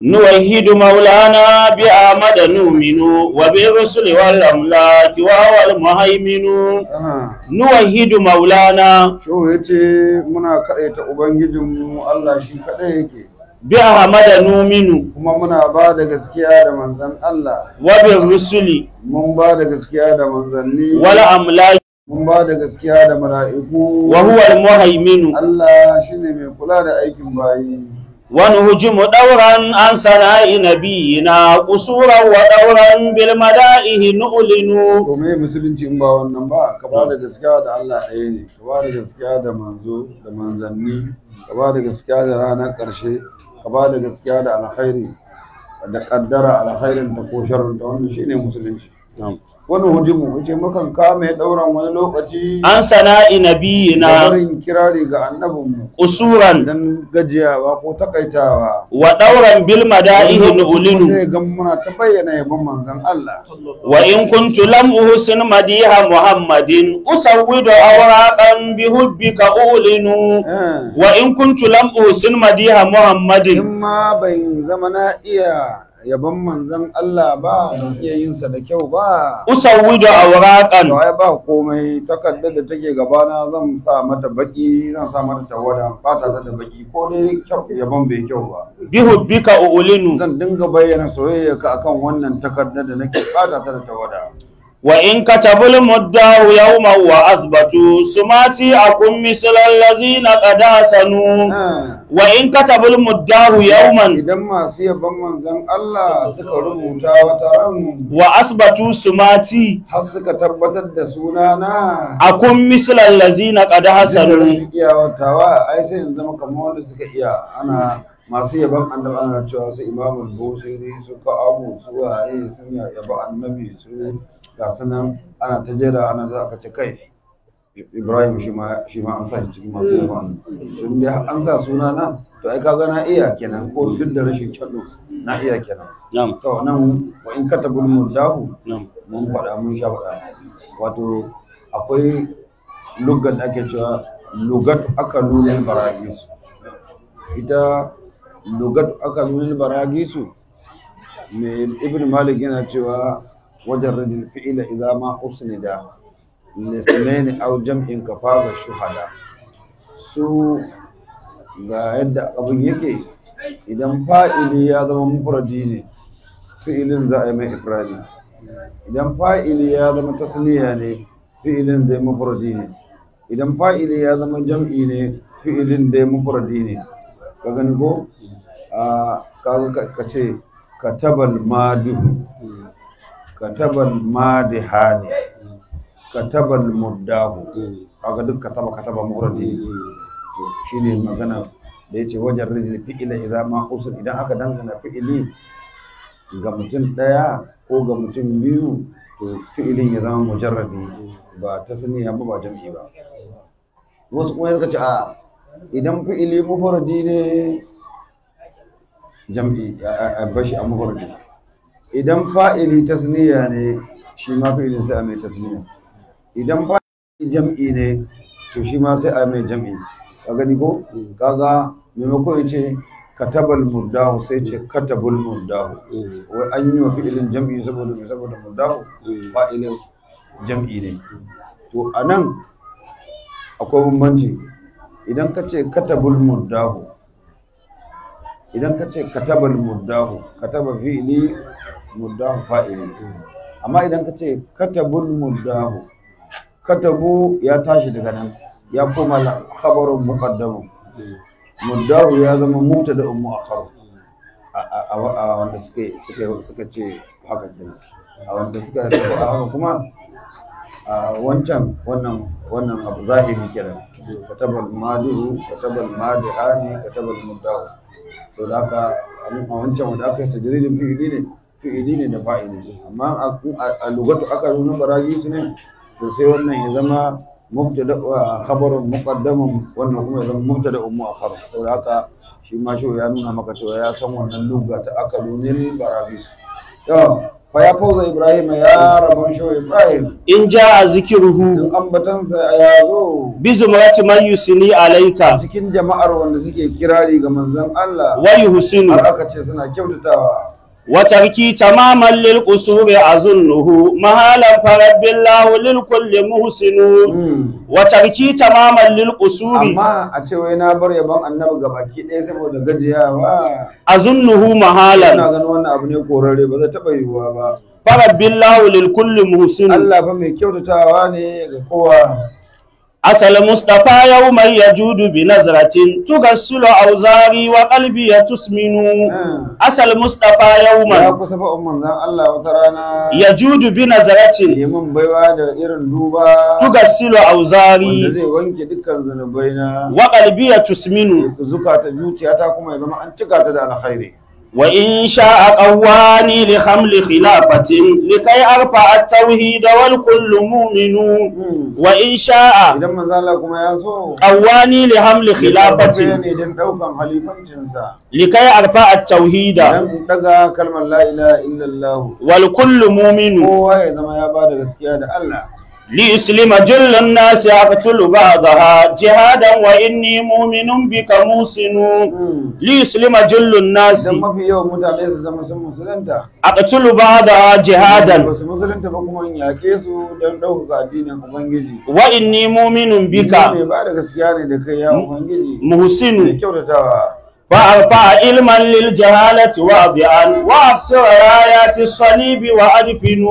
نوحد مولانا بأحمد نؤمن وبالرسل والأملاك وهو المهيمن نوحد مولانا Shehu ya ce muna kaɗaita Ubangijinmu Allah shi kaɗai yake, بأحمد نؤمن kuma muna ba da gaskiya da manzan Allah, وبالرسل mun ba da gaskiya da manzanni, والأملاك mun ba da gaskiya da mala'iku, وهو المهيمن Allah shi ne mai kula da aikin bayi. ونهجم دورا عن سناء نبينا قصورا ودورا بالمدائه نؤلن To me musulunci in ba wannan ba, ka ba da gaskiya da Allah ɗaya ne, ka ba da gaskiya da manzo da manzanni, ka ba da gaskiya da ranar ƙarshe, ka ba da gaskiya da alkhairi, da ƙaddara alkhairin ta ko sharrin ta wannan shine musulunci. Wani hujimu yace mukan kame ɗauran wani lokaci عن سناء da نبينا barin kirari ga annabinmu قصورا dan gajiyawa ko takaitawa. ودورا بالمدائه Kuma نؤلن sai ga muna ta bayyana yabon manzon Allah. وإن كنت لم أحسن مديح محمد أسود أوراقا بحبك أولن Eh. وإن كنت لم أحسن مديح محمد in ma ban zama na iya yabon manzon Allah ba ban iya yin sa da kyau ba أسود to أوراقا ai ba komai takardar da take gabana zan sa mata baki zan sa mata tawada fata ta da baki ko dai kyau yabon bai kyau ba بحبك أولن zan dinga bayyana soyayya ka akan wannan takardar da nake fata ta da tawada وإن كتبوا المدة يوما وأثبتوا سماتي أكون مثل الذين قد حسنوا Eh, وإن كتبوا المدة يوما idan masu yabon manzon Allah suka rubuta wata ran وأثبتوا سماتي har suka tabbatar da sunana أكون مثل الذين قد Jin حسنوا rashin iyawatawa ai sai in zama kamar wanda suka iya ana masu yaban annabi ana cewa su imamul busiri su ka'abu su waye sun ya yaba annabi su ga sunan ana ta jera ana za ka ce kai ibrahim shi ma shi ma an sa shi cikin masu yaban annabi to in dai an sa suna na to ai kaga na iya kenan ko duk da rashin kyallo na iya kenan نعم to nan wa in katabul murdahu نعم mun faɗa mun sha faɗa wato akwai lugar da ake cewa lugatu aka lulil baragisu ita lugatu aka lulil baragisu mai ibn malik yana cewa wajen rajin fi'ila idza ma usnida lisnaini aw jam'in kafaza shuhada su ga yadda abin yake idan fa'ili ya zama mufradi ne fi'ilin za a yi mai ifradi idan fa'ili ya zama tasniya ne fi'ilin dai mufradi ne idan fa'ili ya zama jam'i ne fi'ilin dai mufradi ne ka gani ko a kaga ka ce katabal madihu katabal madihani katabal murdahu kaga duk kataba kataba mufradi ne to shine magana da yace wajen rijil fi'ila idza ma usul idan aka dangana fi'ili ga mutum ɗaya ko ga mutum biyu to fi'ilin ya zama mujarrabi ba ta saniya ba ba jam'i ba wasu kuma suka ce a idan fi'ili mufardi ne jam'i a bashi a mufardi idan fa'ili tasniya ne shi ma fi'ilin sai a mai tasniya idan fa'ili jam'i ne to shi ma sai a mai jam'i ka gani ko kaga maimakon ya ce katabal murdahu sai ce katabul murdahu wai an yi wa fi'ilin jam'i saboda mai saboda murdahu fa'ilin jam'i ne to a nan akwai bambanci idan ka ce katabul murdahu idan ka ce katabal murdahu kataba fi'ili murdahu fa'ili amma idan ka ce katabul murdahu katabu ya tashi daga nan ya koma la- khabarun muqaddamun muddahu ya zama mubtada ummu akhar a a wanda suka suka suka ce haka kenan a wanda suka ce haka kuma a wancan wannan wannan abu zahiri kenan katabal madihu katabal madihani katabal muddahu to da haka a wancan wanda aka yi tajridin fi'ili ne fi'ili ne da fa'ili amma a- a lugatu aka nuna baraji su ne to sai wannan ya zama mubtada wa khabarun muqaddamun wannan kuma ya zama mubtada muakhar saboda haka shi ma shi ya nuna maka cewa ya san wannan lugha ta akalunin barabis to fa ya fauza ibrahim ya rabon shawo ibrahim in jaa zikruhu in ambatansa ya zo bi zumrati man yusni alayka cikin jama'ar wanda suke kirari ga manzon Allah wa yuhsinu har aka ce suna kyautatawa wa tarki tamaman lil qusuri azunnuhu mahalan farabbillahu lil kulli muhsinu Mm. wa tarki tamaman lil qusuri amma a ce wai na bar yabon annabi ga baki ɗaya saboda gajiyawa azunnuhu ina mahalan ganin wannan abu ne korare ba zai taɓa yiwuwa ba farabbillahu lil kulli muhsinu Allah fa mai kyautatawa ne ga kowa asal mustafa yawman yajudu bi nazratin tugassilu awzari wa qalbi tusminu Mm. asal mustafa ya yawman kusa fa manzon Allah wata rana yajudu bi nazratin neman baiwa da irin duba tugassilu wanda awzari zai wanke dukkan zunubai na wa qalbi tusminu zukata zuciyata kuma ya zama an cika ta da alkhairi وإن شاء قواني لخمل خلافة لكي أرفع التوحيد والكل مؤمن Mm. وإن شاء idan manzo Allah kuma ya so قواني لحمل ya خلافة ne don daukan halifancinsa لكي أرفع التوحيد dan daga kalmar la ilaha illallah والكل مؤمن kowa ya zama ya bada gaskiya da Allah ليسلم جل الناس أقتل بعضها جهادا وإني مؤمن بك موسن Mm. ليسلم جل الناس dan mafi yawan mutane su zama sun musulunta أقتل بعضها جهادا ba su musulunta ba kuma in yaƙe su don ɗaukaka addinin ubangiji وإني مؤمن بك Ni mai ba da gaskiya ne da kai ya ubangiji محسن mai kyautatawa فأرفع علما للجهالة واضعا وأكسر رايات الصليب وأدفن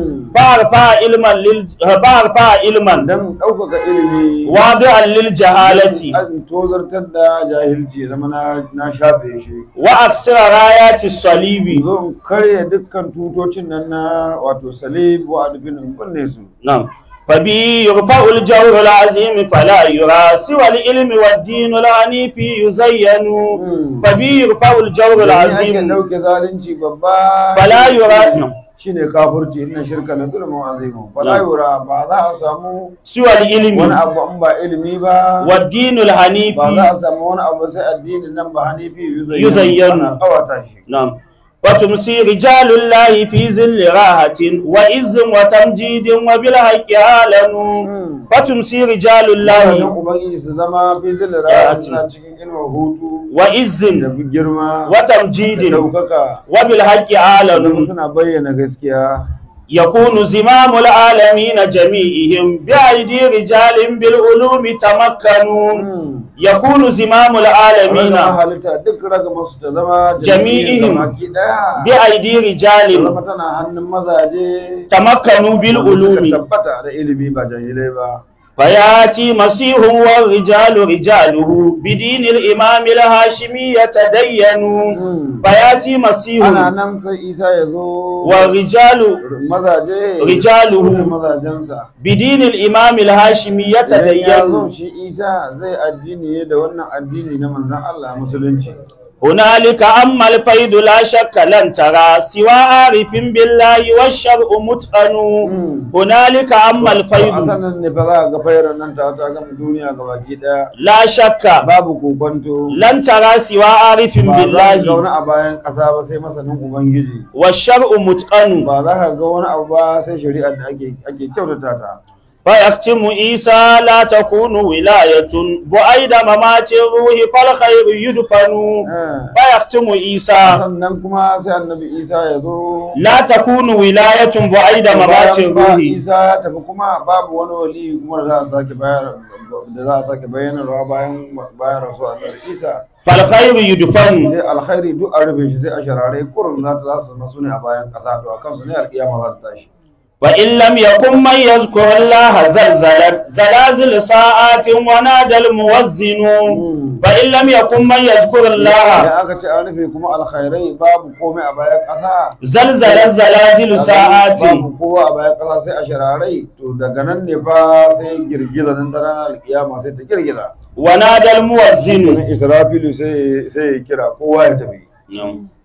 فأرفع علما لل... فأرفع علما dan ɗaukaka ilimi واضعا للجهالة an tozartar da jahilci ya zama na- na shafe shi وأكسر رايات الصليب zo in karya dukkan tutocin nan na wato salib wa adbinin kunne su نعم فبي يرفع الجور العظيم فلا يرى سوى العلم والدين العنيف يزين Mm. فبي يرفع الجور Domin ake العظيم ɗauke zalunci babba فلا يرى نعم. shine kafurci inna shirka la zulmun azimun fala yura ba za a samu سوى wani العلم abu in ba ilimi ba والدين ba za الحنيف a samu wani abu sai addinin nan ba hanifi Yuzayyanu. ana kawata shi نعم وتمسي رجال الله في ظل راحة وعز وتمجيد وبالحق عالم Mm. وتمسي رجال Wajen الله ubangiji su zama fi zilira Rahatin. suna cikin ilmin hutu وعز da girma da وتمجيد ɗaukaka وبالحق zama عالم suna bayyana gaskiya يكون زمام العالمين جميعهم بأيدي رجال بالعلوم تمكنوا Mm. يكون زمام العالمين Ragama halitta duk ragama su ta zama Jami'ihim. baki daya بأيدي ta رجال zama tana hannun mazaje تمكنوا wanda suka بالعلوم tabbata da ilimi ba jahilai ba فياتي مسيح والرجال رجاله بدين الإمام الهاشمي يتدينوا Mm. فياتي مسيح ana nan sai isa ya zo والرجال mazaje Rijaluhu. su ne mazajensa بدين الإمام الهاشمي idan ya zo يتدينوا shi isa zai addini ne da wannan addini na manzan Allah musulunci هنالك أما الفيض لا شك لن ترى سوى عارف بالله والشرع متقن Mm. هنالك أما a الفيض sanan ne fa za ga fayar nan ta ta gama duniya ga baki daya لا شك babu kokonto لن ترى سوى عارف ba za ka ga wani بالله a bayan ƙasa ba sai masanin ubangiji والشرع متقن ba za ka ga wani abu ba sai shari'ar da ake ake kyautata ta فيختم عيسى لا تكون ولاية بعيد ممات الروح فالخير يدفن Eh. فيختم عيسى sannan kuma sai annabi isa ya zo لا تكون ولاية بعيد ممات Bayan ba الروح isa ya tafi kuma babu wani wali kuma da za a sake bayar da za a sake bayyanarwa bayan bayan rasu annabi isa فالخير يدفن sai alkhairi duk a rufe shi sai a sharare kurun za ta za su zama su ne a bayan ƙasa to a kansu ne alƙiyama za ta tashi وإن لم يكن من يذكر الله زلزلت زلازل ساعات ونادى الموزن فإن لم يكن من يذكر الله idan aka ce an rufe kuma alkhairai babu komai a bayan ƙasa زلزلت زلازل ساعات babu kowa a bayan ƙasa sai a shararai to daga nan ne fa sai girgiza nan da ranar alƙiyama sai ta girgiza ونادى الموزن Sannan israfilu sai sai ya kira kowa ya tafi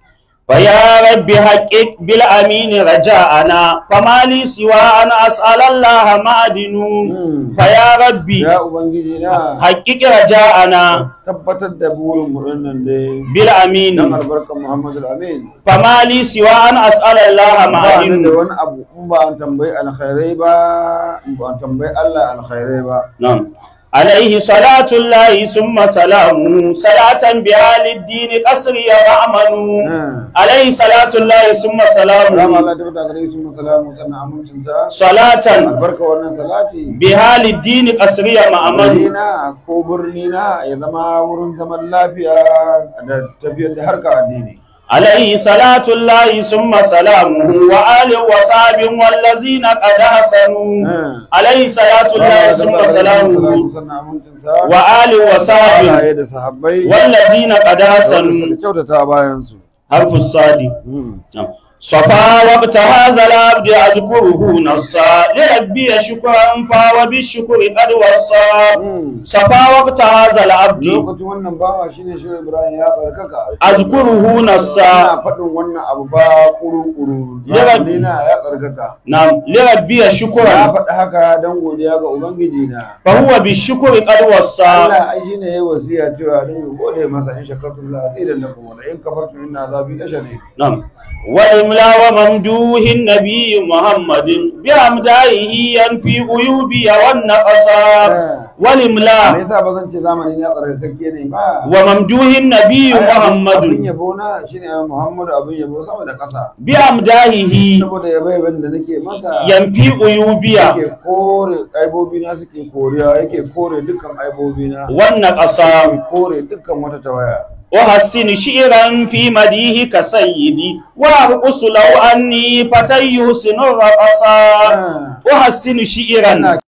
فيا رب حقق بالأمين رجاءنا فما لي سوى أن أسأل الله معدن فيا ربي ya ubangiji na حقق رجاءنا tabbatar da burin mu nan dai بالأمين dan albarkar Muhammadu Amin فما لي سوى أن أسأل الله ba ni da معدن wani abu in ba an tambayi alkhairai ba in ba an tambayi Allah alkhairai ba نعم عليه صلاة الله ثم سلامه صلاة بها للدين قصري وأمن عليه صلاة الله ثم Rama سلامه Allah ta bata gare su salamu sannan amincin sa صلاة albarka wannan salati بها للدين قصري وأمن Madina ko birni na ya zama wurin zaman lafiya da tafiyar da harka addini عليه صلاة الله ثم سلامه وآل وصحب والذين قد حسنوا عليه صلاة الله ثم سلامه sannan amincin sa وآل وصحب halaye da sahabbai والذين قد wanda حسنوا suka kyautata bayan su حرف الصادق صفا وقت هذا العبد أذكره نصا لربي شكرا فهو بالشكر قد وصى صفا وقت هذا العبد lokacin wannan bawa shine shi Ibrahim ya tsarkaka أذكره نصا ana faɗin wannan abu ba kuru-kuru Yawan- na ya tsarkaka نعم لربي ya شكرا faɗi haka don godiya ga ubangiji na فهو بالشكر قد وصى Allah ai shine yayi wasiya cewa don gode masa in shakartum la azidan lakum wa in kafartum inna azabi lashadid نعم والإملا وممدوح النبي محمد بأمدائه ينفي عيوبي والنقصا me والإملا yasa ba zan ce zamanin ya tsarkakakke ne ba وممدوح النبي abin محمد yabo na shine Muhammadu abin yabo sama da ƙasa بأمدائه saboda yabo yabon da nake masa ينفي عيوبي yake kore aibobi na suke koriya yake kore dukkan aibobi na والنقصا yake kore dukkan wata tawaya أحسن شعرا في مديه كسيدي وأرقص لو أني فتى يحسن الرقصا أحسن شعرا Ina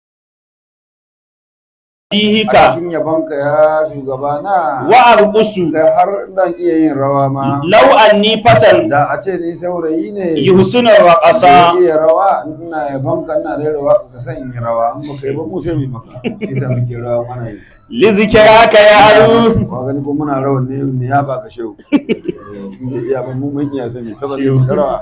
مديه a ka cikin yabonka ya shugabana وأرقص da har dan iya yin rawa ma لو أني فتى da a ce ni saurayi ne يحسن da الرقصا iya rawa ina yabonka ina rera waka ka san in yi rawa in baka yi ba mu sai mu yi maka shi sa muke rawa mana yi لذكراك يا ألو wa gani ko muna rawan ne ne ya ba ka shehu in bai iya ba mu mun iya sani ta zan ta rawa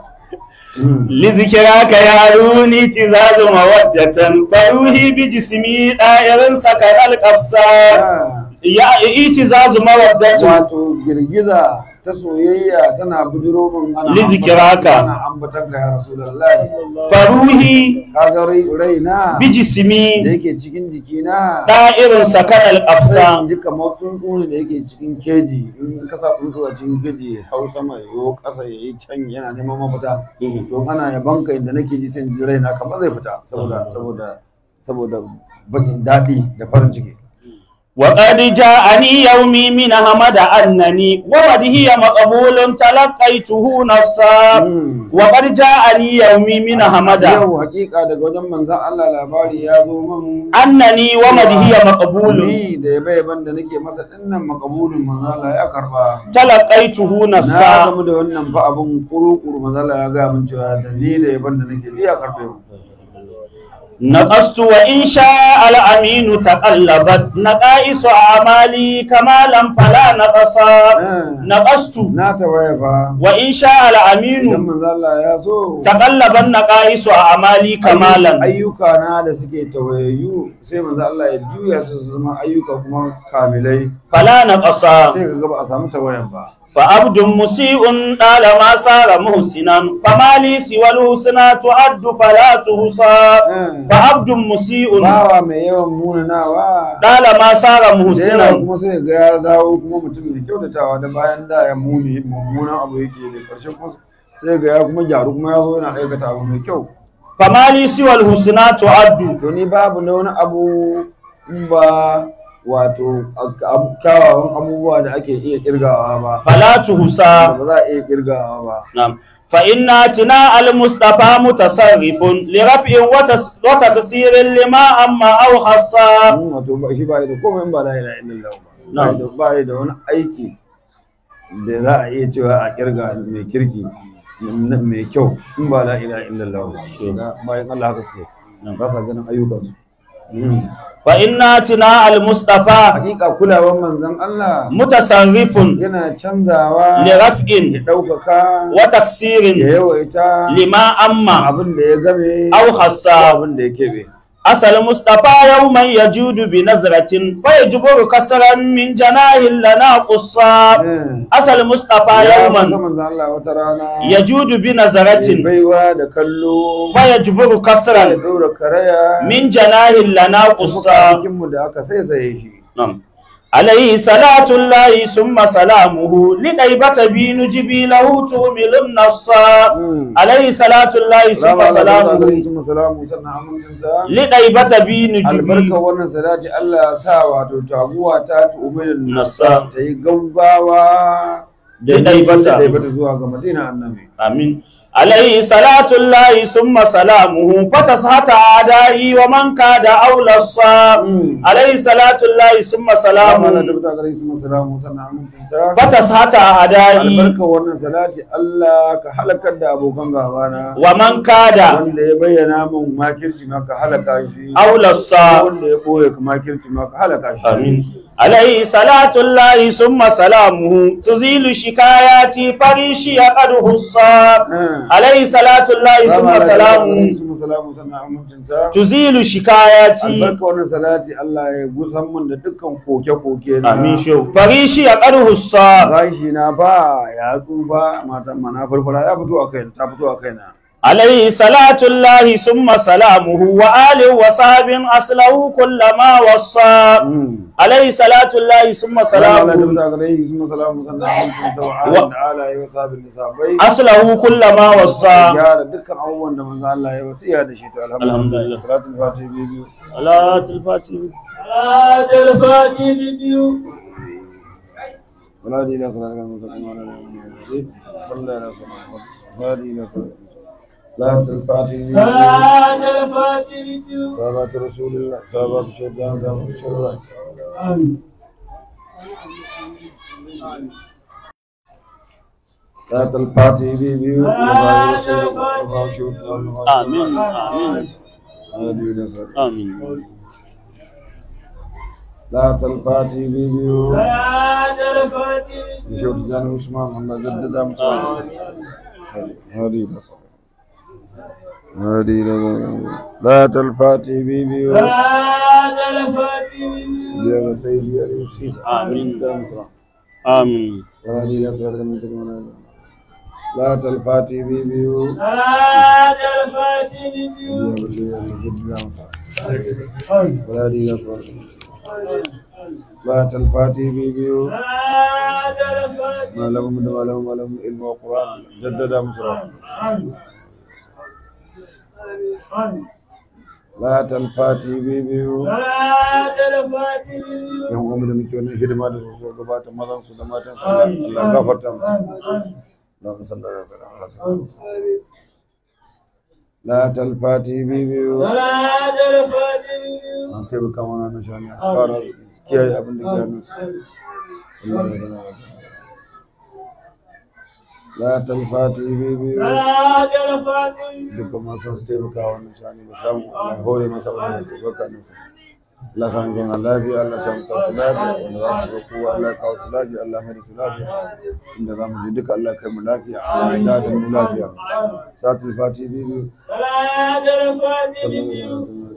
لذكراك يا ألوني تزاز مودة فروحي بجسمي دائر سكر القفصا يا إتزاز مودة wato girgiza ta soyayya tana bujiro min ana Lizikiraka. ana ambatan ka ya rasulullahi فروحي kaga rai raina da بجسمي yake cikin jikina دائر سكر sai القفصا in ji kamar tsuntsu ne da yake cikin keji in ka sa tsuntsu a cikin keji ya hau sama ya yo ƙasa ya yi can yana neman mafita to ana yaban ka inda nake ji sai in ji raina kamar zai fita saboda saboda saboda bakin daɗi da farin ciki وقد جاءني يومي من حمد أنني ومدهي مقبول تلقيته نصا Mm. وقد جاءني يومي من حمد yau hakika daga wajen manzan Allah labari ya zo min أنني ومدهي مقبول ni da yabe yaban da nake masa dinnan makabulin manzan Allah ya karba تلقيته na نصا gamu da wannan fa abun kuru-kuru manzan Allah ya ga min cewa da ni da yaban da nake ya karbe mu نقصت وإن شاء الأمين تقلبت نقائص أعمالي كمالا فلا نقصا نقصت na tawaye fa وإن شاء idan الأمين manzan Allah ya so تقلبت نقائص أعمالي كمالا ayyuka na da suke tawayayyu sai manzan Allah ya juya su su zama ayyuka kuma kamilai فلا نقصا sai ka ga ba a samu tawayan ba فعبد مسيء طالما صار محسنا فما لي سوى الحسنى تعد فلا تحصى فعبد مسيء bawa mai yawan munanawa طالما صار da yawa محسنا kuma sai ga ya dawo kuma mutum mai kyautatawa da bayan da ya muni mummunan abu yake da ƙarshen kuma sai ga ya kuma gyaru kuma ya zo yana aikata abu mai kyau فما لي سوى الحسنى تعد to ni babu na wani abu in ba wato abu- kyawawan abubuwa da ake iya kirgawa ba فلا تحصى ba za a iya kirgawa ba نعم فإن اتناء المصطفى متصرف لرفع وتس- وتكسير لما أما أو خصا Mm, wato ba shi ba da komai in ba la ilaha illallah ba Na'am. Ba da- ba da wani aiki da za a iya cewa a kirga mai kirki na- mai kyau in ba la ilaha illallah ba Ga bayan Allah haka suke Na'am. ba sa ganin ayyukansu fa inna tina al-mustafa hakika kulawan manzon Allah mutasarrifun yana canzawa li ya raf'in ɗaukaka wa ya taksirin yawaita lima amma abin da ya game aw ko khassa abin da ya keɓe asal mustafa yawman yajudu bi nazratin fa yajburu kasran min janahin lana qussa asal mustafa ya yawman masa manzon Allah wata rana yajudu bi ya nazratin baiwa da kallo fa yajburu ya kasran ɗora karaya min janahin lana qussa mu da aka saisaye shi نعم عليه صلاة الله ثم سلامه لغيبة بين جبيله تؤمل النصا مم. عليه صلاة الله ثم سلامه Salamu salamu sannan amincinsa لغيبة بين albarka جبيل wannan salati Allah ya sa wato taguwa ta tu'minin Nasa. ta yi gaugawa Da ɗaibata. ɗaibata zuwa ga Madina annabi آمين عليه صلاة الله ثم سلامه فتسحت أعدائي ومن كاد أولى الصا مم. عليه صلاة الله ثم Salamu ala سلامه tabbata gare su salamu sannan amincinsa فتسحت أعدائي albarka wannan salati Allah ka halakar da abokan gabana ومن كاد wanda ya bayyana min makirci ma ka halaka shi أولى الصا wanda ya ɓoye ka makirci ma ka halaka shi آمين عليه صلاة الله ثم سلامه تزيل شكاياتي فريشي قد حصى Eh. عليه صلاة الله Salamu ثم ala tabbata سلامه gare su salamu sannan amincinsa تزيل شكاياتي albarka wannan salati Allah ya gusan mun da dukkan koke-koke na آمين شو فريشي قد حصى gashi na ba ya tsufa mata mana farfara ya fito a kai ta fito a kaina عليه صلاة الله ثم سلامه وآله وصحب أصله كل ما وصى عليه صلاة الله ثم salamu سلامه da gare shi kuma salamu sannan amincin sa wa alin da ala ya wasa bin sabai أصله كل ما وصى gyara dukkan abubuwan da manzo Allah ya wasiya da shi to alhamdulillah Alhamdulillah. salatul fatiha biyu صلاة الفاتحة صلاة الفاتحة بيو ولا دي لا صلاة كما تقوم على النبي صلى الله عليه وسلم ولا دي لا صلاة salatul fatiha صلاة الفاتحة بيو صلاه رسول الله صلاه الشهداء صلاه الشهداء صلاه الفاتحه بيبيو وبارك الشهداء آمين آمين آمين آمين لا تلفاتي بيبيو صلاة الفاتحة بيو شوف جان عثمان محمد جدد عثمان هذه هذه لا تلفاتي بيبيو صلاة الفاتحة بيو يا سيدي يا يوسف آمين. آمين هذه لا تلفاتي لا تلفاتي بيبيو صلاة الفاتحة بيو يا بشير جدد عثمان هذه لا تلفاتي لا تلفاتي بيبيو صلاة الفاتحة ما لهم من ما لهم ما لهم علم وقرآن جدد مصر لا تلفاتي بيبيو صلاة الفاتحة بيو yan uwanmu da muke wannan hidima da su su gabata mazan su da matan su Allah gafarta musu Allahumma salli ala sayyidina la talfati bibiyu صلاة الفاتحة بيو an taimaka mana na shani a fara su kiyaye abin da ke hannun su sallallahu alaihi wasallam la talfati bibiyu صلاة الفاتحة بيو dukkan masu su taimaka wannan shani ba samu Allah hore masa wannan su baka nusa Allah samu zama lafiya Allah samu tasu lafiya wanda za su zo kowa Allah ya kawo su lafiya Allah mai da su lafiya inda za mu je duka Allah ya kai mu lafiya Allah ya da mu lafiya satul fati bibi صلاة الفاتحة بيو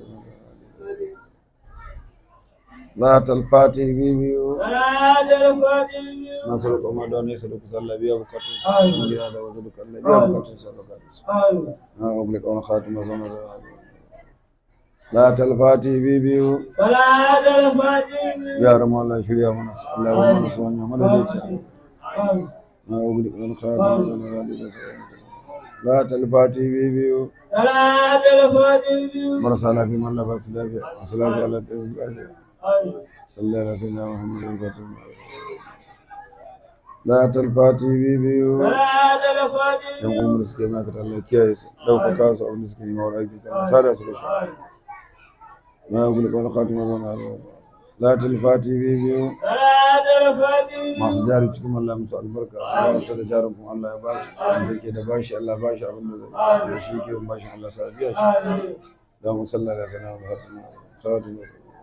satul fati bibi صلاة الفاتحة بيو na suru kuma da ne suru kusa Allah biya bukatun su mu gida da wasu duka Allah biya bukatun su Allah bukatun su na oblik wani khatima zama da la talfati bibi صلاة الفاتحة بيو yaran mu Allah ya shirya mana su Allah ya mana su hanya mana da na oblik wani khatima zama da la talfati bibi صلاة الفاتحة بيو marasa lafiya man Allah ba su lafiya masu lafiya Allah ta yi lafiya sallallahu alaihi wasallam Muhammad al-Fatih la talfati bibiyu صلاة الفاتحة yan umar suke maka Allah kiyaye su daukaka su abin da suke yi mawar aiki ta sada su da shi na gulu kawai khatima zana la talfati bibiyu صلاة الفاتحة masu jari cikin Allah musu albarka Allah su da jarin kuma Allah ya ba su wanda ke da bashi Allah ba shi abin da zai shi ke bashi Allah sa biya shi da mu sallallahu alaihi wasallam خاتم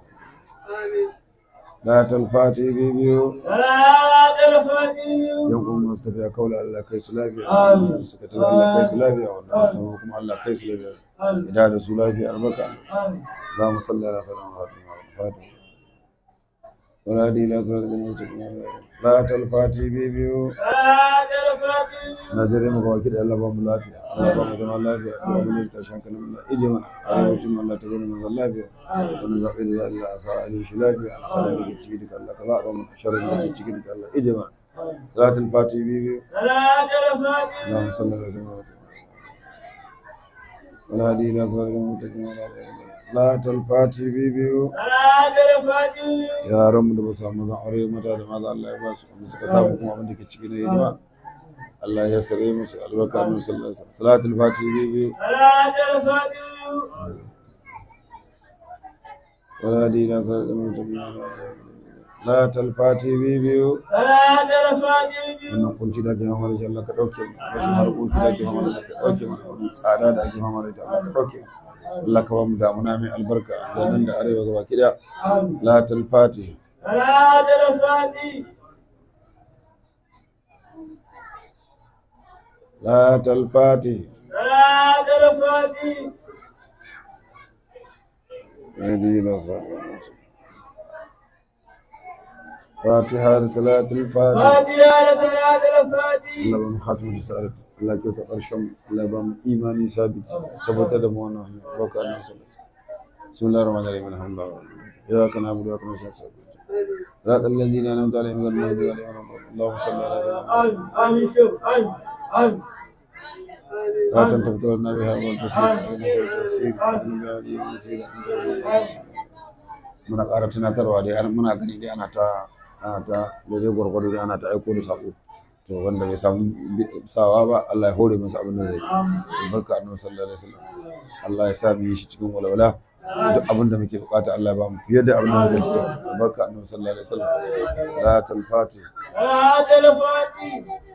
لا تلفاتي بيبيو صلاة الفاتحة يوم مستفيا قول الله كيس لافيا آمين. سكت الله كيس لافيا والناس تمكم الله كيس لافيا آمين إذا رسول لافيا أربكة آمين اللهم صل على سيدنا محمد ولا دي لا صلاة المستقيم لا تلفاتي بيبيو صلاة الفاتحة na jere maka wakil Allah ba mu lafiya Allah ba mu zama lafiya Allah ba mu ta shanka na Allah ije mana arewacin mu Allah ta gani mu zama lafiya wani zaɓe da Allah a sa ali shi lafiya alƙalar da ke ciki duka Allah ka zaɓa mu sharrin da ke ciki duka Allah ije mana salatul fati bibi صلاة الفاتحة اللهم صل على سيدنا محمد ولا هدي الى صراط المستقيم ولا هدي لا تلفاتي bibi صلاة الفاتحة yaran mu da ba su samu zan aure mata da maza Allah ya ba su wanda suka samu kuma abin da ke ciki na hidima Allah ya sare musu albarka annabi sallallahu alaihi wasallam salatul fati bibi صلاة الفاتحة ولا دين صراط المستقيم لا تلفاتي بيبيو صلاة الفاتحة wannan kunci da ake fama da shi Allah ka dauke mu rashin harkoki da ake fama da shi ka dauke mu wannan tsada da ake fama da shi Allah ka dauke mu Allah ka ba mu damuna mai albarka da nan da arewa gaba ki daya آمين la talfati صلاة الفاتحة la talfati صلاة الفاتحة هدي لا صراط فاتحة صلاة الفاتحة فاتحة صلاة الفاتحة Allah ba mu khatimu da sa'adat Allah ya kyauta ƙarshen Allah ba mu imani sabit tabbatar da mu wannan hanya baka annabi sallallahu alaihi wasallam bismillahir rahmanir rahim alhamdulillah ya kana abu da kana shi صراط الذين أنعمت عليهم غير المغضوب عليهم ولا الضالين اللهم صل على سيدنا آمين آمين شوف آمين آمين لا تنتظرنا بها والتسليم إنك التسليم إنك ولي المسير أنت ولي muna ƙara tunatarwa dai har muna gani dai ana ta ana ta daidai gwargwado dai ana ta aiko da sako to wanda bai samu sawa ba Allah ya hore masa abin da zai yi barka annabi sallallahu alaihi wasallam Allah ya sa mu yi shi cikin walwala duk abin da muke bukata Allah ya ba mu fiye da abin da muke so barka annabi sallallahu alaihi wasallam la talfati صلاة الفاتحة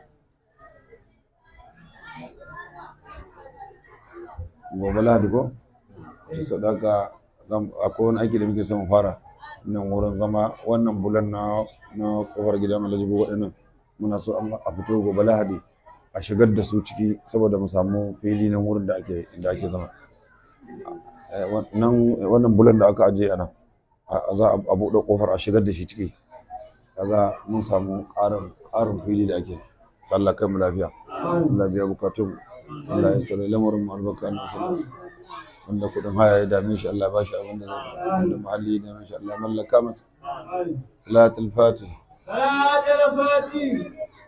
gobe lahadi ko sadaka zan- akwai wani aiki da muke son mu fara nan wurin zama wannan bulan na na kofar gidan Alhaji Gogo ɗin muna so an- a fito gobe lahadi a shigar da su ciki saboda mu samu fili na wurin da ake inda ake zama Eh, wannan wannan bulan da aka ajiye a nan a- za a buɗe kofar a shigar da shi ciki kaga mun samu ƙarin ƙarin fili da ake Allah kai mu lafiya Allah biya bukatun Allah ya tsare lamarin mu albarka na sallallahu alaihi wasallam wanda kudin haya ya dame shi Allah ba shi abin da zai wanda muhalli ya dame shi Allah mallaka masa salatul fatih صلاة الفاتحة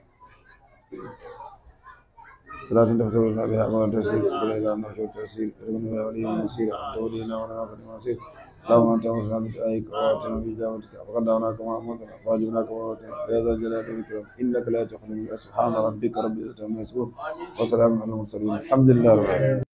صلاة تفتح لنا بها أمر تسير ولا إلى أن نشر تسير ارغم بها ولي مسير أنت ولينا ولنا فنعم النصير اللهم أنت أمرنا بدعائك وأتنا بإجابتك فقد دعوناك كما أمرتنا وأجبناك كما أمرتنا يا ذا الجلال والإكرام إنك لا تخلو سبحان ربك رب العزة عما يصفون وسلام على المرسلين الحمد لله رب العالمين